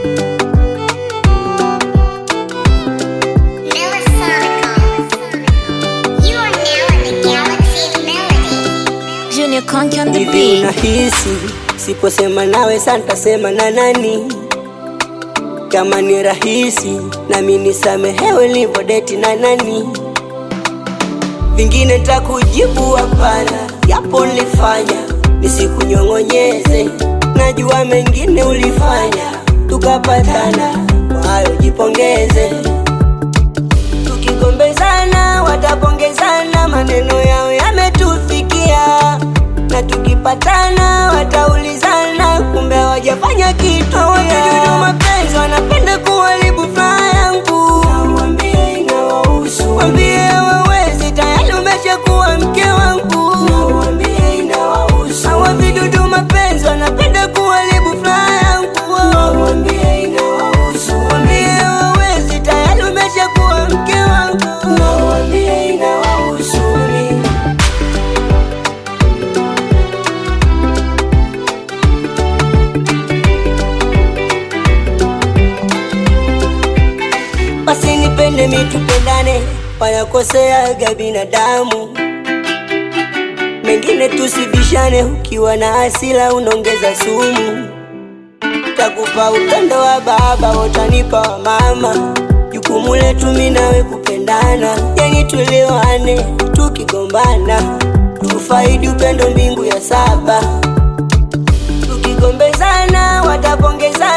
You are now in the galaxy of melody. Junior Conky on the Hivi beat. unahisi siposema nawe santasema na nani? Kama ni rahisi nami nisamehewe livodeti na nani? Vingine takujibu hapana, yapo nilifanya nisikunyong'onyeze. Najua mengine ulifanya tukapatana, kwa hayo jipongeze. Tukigombezana watapongezana, maneno yao yametufikia, na tukipatana wataulizana, kumbe hawajafanya kitu. Hawajudu mapenzi, wanapenda kuharibu furaha yangu. Waambie inawahusu, waambie hawawezi, tayari umeshakuwa mke wangu. Waambie inawahusu, hawa vidudu mapenzi, wanapenda kuharibu furaha yangu. Waambie inawahusu, waambie hawawezi, tayari umeshakuwa mke wangu. Waambie inawahusu mimi. basi nipende mitupendane, wanakoseaga binadamu. Mengine tusibishane, ukiwa na hasira unaongeza sumu. Takupa upendo wa baba, utanipa wa mama. Jukumu letu mimi nawe kupendana, yani tuelewane, tukigombana tufaidi upendo mbingu ya saba tukigombezana watapongezana